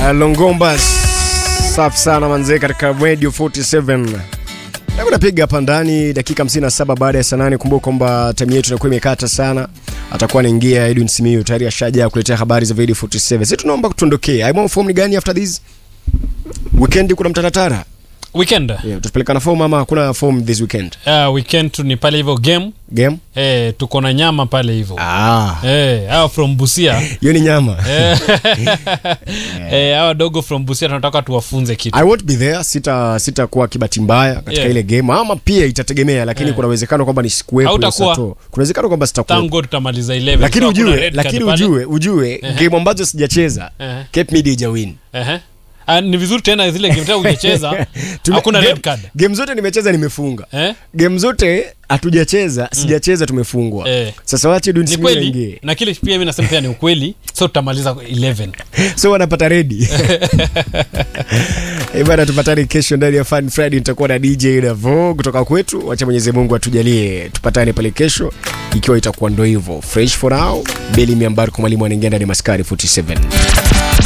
Uh, Longomba safi sana manzee katika Radio 47. Hebu napiga hapa ndani dakika 57 baada ya saa nane. Kumbuka kwamba time yetu inakuwa imekata sana. Atakuwa anaingia Edwin Simiyu tayari ashaja kuletea habari za Radio 47. Sisi tunaomba kutuondokea. Aimo form ni gani after this? Weekend kuna mtaratara. weekend Yeah, tutapelekana form ama hakuna form this weekend? uh, weekend tu ni pale hivyo game Game? eh, tuko na nyama pale hivyo Ah, eh, hawa from busia hiyo ni nyama. eh, eh, hawa dogo from busia tunataka tuwafunze kitu I won't be there, sita sitakuwa kibati mbaya katika Yeah. ile game ama pia itategemea, lakini Yeah. kuna uwezekano kwamba nisikuwepo. Hautakuwa. Sato. Kuna uwezekano kwamba sitakuwepo. tango tutamaliza 11 lakini So hakuna ujue red lakini card pale. ujue ujue game ambazo sijacheza Ehe. Cape Media hajawin Ehe. Ah, ni vizuri tena zile game tena ujecheza Tume- hakuna game- red card game zote nimecheza nimefunga eh? game zote hatujacheza sijacheza tumefungwa Eh. sasa wache Edwin ni Simiyu kweli aingie na kile pia mi nasema pia ni ukweli so tutamaliza 11 so wanapata redi Eh, bana tupatane kesho ndani ya Fun Friday nitakuwa na DJ Davo kutoka kwetu wacha Mwenyezi Mungu atujalie tupatane pale kesho ikiwa itakuwa ndo hivyo fresh for now Beli Miambar kwa mwalimu anaingia ndani ya Maskari 47